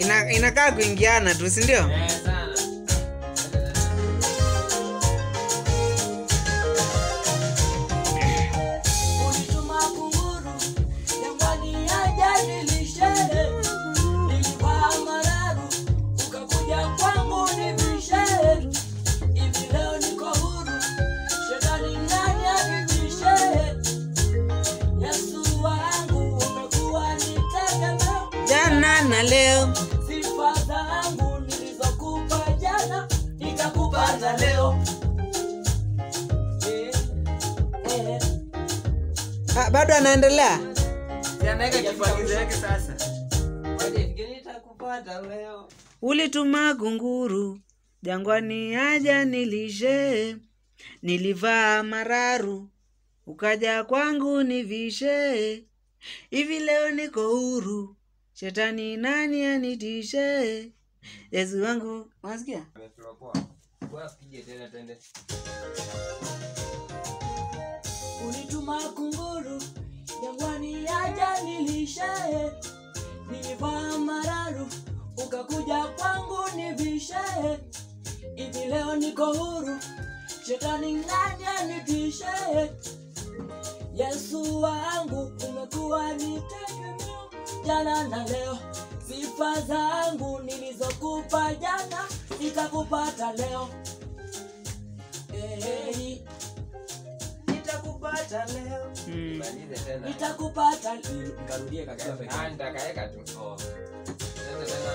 Ina, inakaa kuingiana tu si ndio Eh, sana. Ulituma kunguru jangwani aje nilishe, nilivaa mararu ukakuja kwangu nivishe. Hivi leo niko huru, shetani nani anitishe? Yesu wangu umekuwa ni tegemeo, jana na leo sifa zangu nilizokupa jana nitakupata leo. Eh, eh. ah, bado anaendelea Si anaweka kifagizo yake sasa. Waje, fikiri nitakupata leo. ulituma kunguru jangwani aja nilishe nilivaa mararu ukaja kwangu nivishe hivi leo niko huru shetani nani anitishe yesu wangu unasikia Ameflow poa. Poa, pige tena twende. Ulituma kunguru jangwani aja nilishe, nilivaa mararu ukakuja kwangu nivishe. Hivi leo niko huru, shetani nani anitishe? Yesu wangu umekuwa ni tegemeo jana na leo, sifa zangu nilizokupa jana nitakupata leo. Hey, nitakupata leo mm. Malize tena. nitakupata nikarudie katika peke Ah, nitakaeka tu. Twende tena.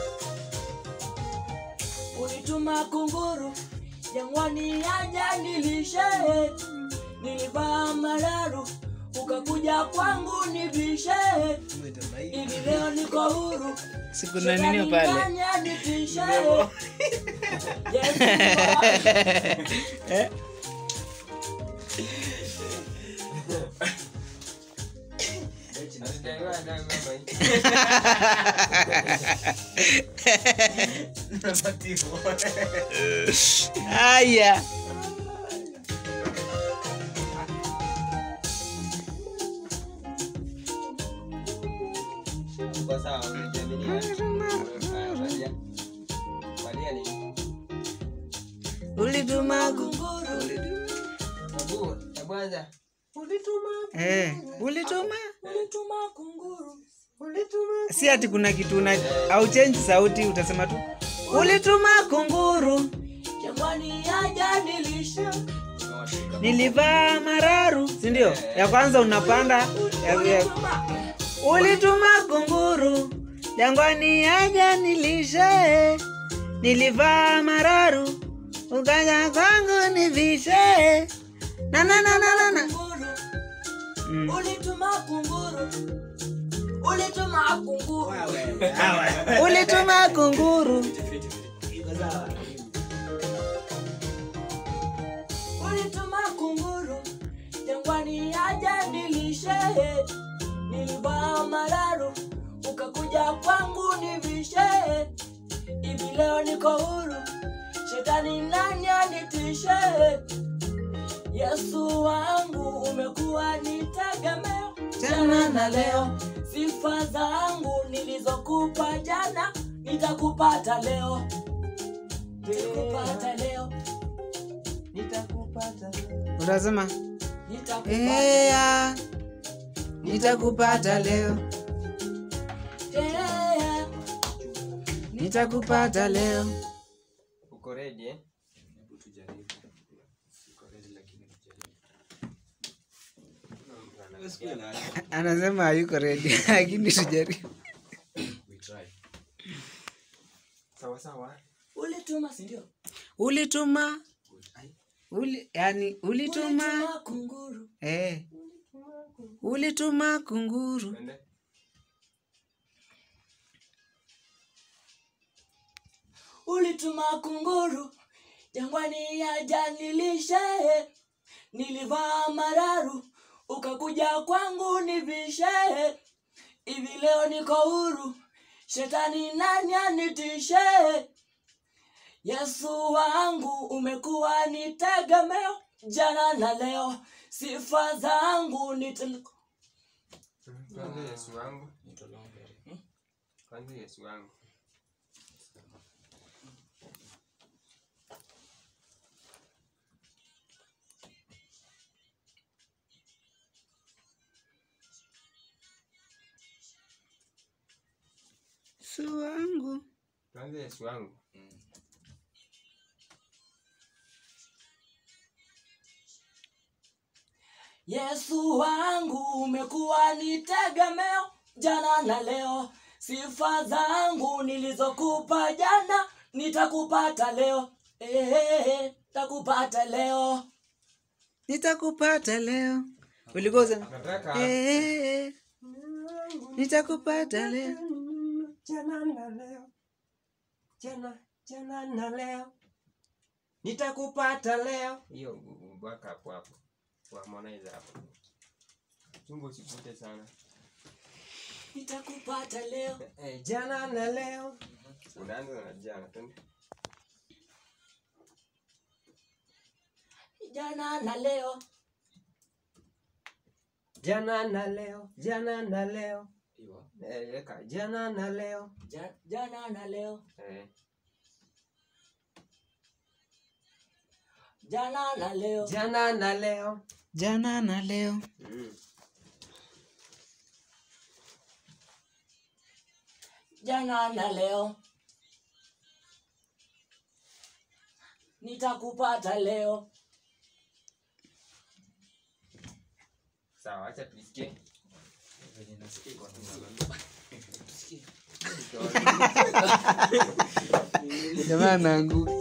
ulituma kunguru jangwani aja nilishe nilivaa mararu ukakuja kwangu nivishe hivi leo niko huru siku na nini pale Shetani nitishe Yesu wangu. eh? Hatujaiwa hata ngoma hii. haya Uko sawa, unajiamini aje? Haya, valia. Valia nini? ulituma ku- Hebu, hebu anza. eh, ulituma ulituma kunguru si ati kuna kitu una au change sauti utasema tu ulituma kunguru jangwani aja nilishe nilivaa mararu si ndio ya kwanza unapanda ya, ya, ulituma ulituma kunguru jangwani aja nilishe nilivaa mararu ukaja kwangu nivishe na na na na na na kunguru Mm. ulituma kunguru ulituma kunguru ulituma kunguru ulituma kunguru jangwani aja nilishe nilivaa mararu ukakuja kwangu nivishe hivi leo niko huru shetani nani anitishe yesu wangu umekuwa ni tegemeo jana na leo sifa zangu nilizokupa jana nitakupata leo nitakupata leo nitakupata leo utasema nitakupata "Ea, nitakupata leo Yeah. nitakupata leo Uko ready, eh? anasema hayuko redi lakini tujaribu Sawa sawa. ulituma sindio ulituma uli, yani ulituma ulituma kunguru eh, ulituma kunguru Twende. ulituma kunguru jangwani aja nilishe nilivaa mararu ukakuja kwangu nivishe hivi leo niko huru shetani nani anitishe yesu wangu umekuwa ni tegemeo jana na leo sifa zangu ni Kwanza Yesu wangu. Kwanza Yesu wangu. Yesu wangu. Tuanze Yesu wangu. Yesu wangu umekuwa ni tegemeo jana na leo, sifa zangu nilizokupa jana nitakupata leo, eh, takupata leo. Nitakupata leo. Ulikuwa usema Nataka eh, nitakupata leo. jana na leo. Jana jana na leo. Nitakupata leo. Hiyo baka hapo hapo. Kwa Harmonize hapo. Chungu usikute sana. Nitakupata leo, Eh, jana na leo. Unaanza na jana. Twende. jana na leo, Jana na leo. Jana na leo. Eh, weka jana na leo. Ja- jana na leo, Eh, jana na leo, jana na leo. Jana na leo. Mm. jana na leo, nitakupata leo. Sawa, acha tuisikie. Jamaa anaanguka.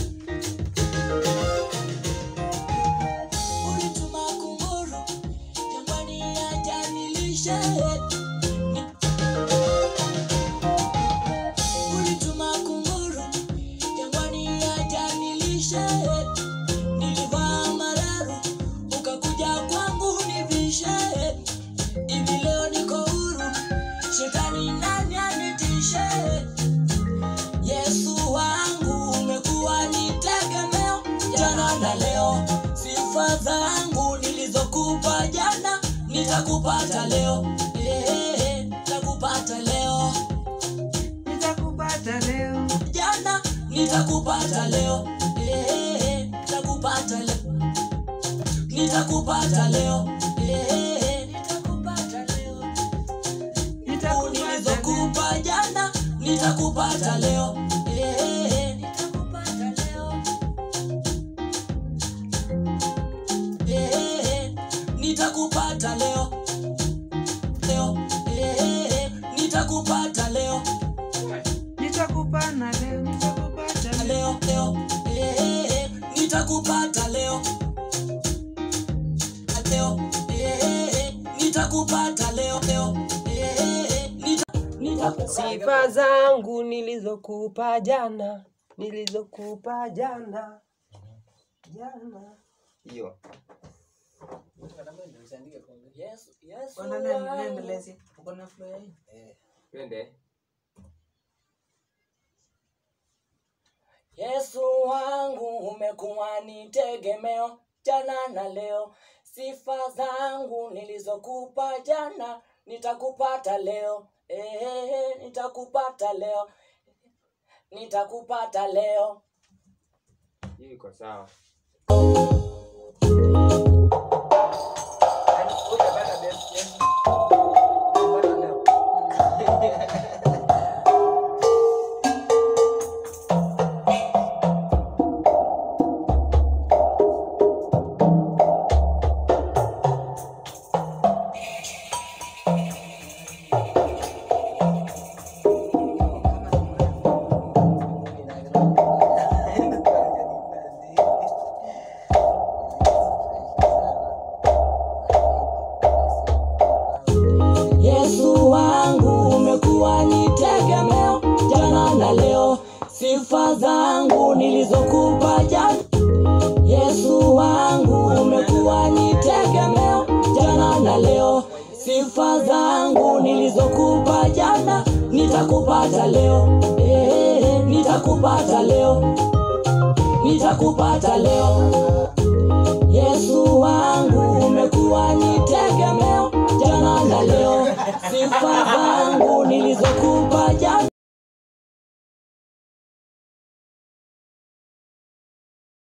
Ulituma kunguru jangwani ajanilishe. Ulituma kunguru jangwani ajanilishe. Nilivaa mararu ukakuja kwangu nivishe. Hivi leo niko huru, shetani nani anitishe? Yesu wangu umekuwa ni tegemeo jana na leo, sifa zangu nilizokupa jana nitakupata leo, eh, nitakupata leo Nitakupata leo. jana nitakupata leo, eh, nitakupata leo nitakupata leo, eh, nitakupata leo Nitakupata leo. nilizokupa jana nitakupata leo Eh, nitakupata leo Eh, nitakupata leo leo Eh, nitakupata leo Nitakupana leo. Nitakupata leo. leo leo Eh, nitakupata leo leo Eh, nitakupata leo leo Eh, nita- nitakupata Sifa zangu nilizokupa jana, nilizokupa jana, jana. Hiyo. Yesu, Yesu Kona nene wangu. nendelezi. Uko na flow hii? Twende. Yesu wangu umekuwa ni tegemeo jana na leo, sifa zangu nilizokupa jana nitakupata leo, eh, nitakupata leo, nitakupata leo. Hiyo iko sawa. Yesu wangu umekuwa ni tegemeo jana na leo, sifa zangu nilizokupa jana. Yesu wangu umekuwa ni tegemeo jana na leo, sifa zangu nilizokupa jana nitakupata leo, eh, nitakupata leo, nitakupata leo. Yesu wangu umekuwa ni tegemeo jana na leo, sifa zangu nilizokupa jana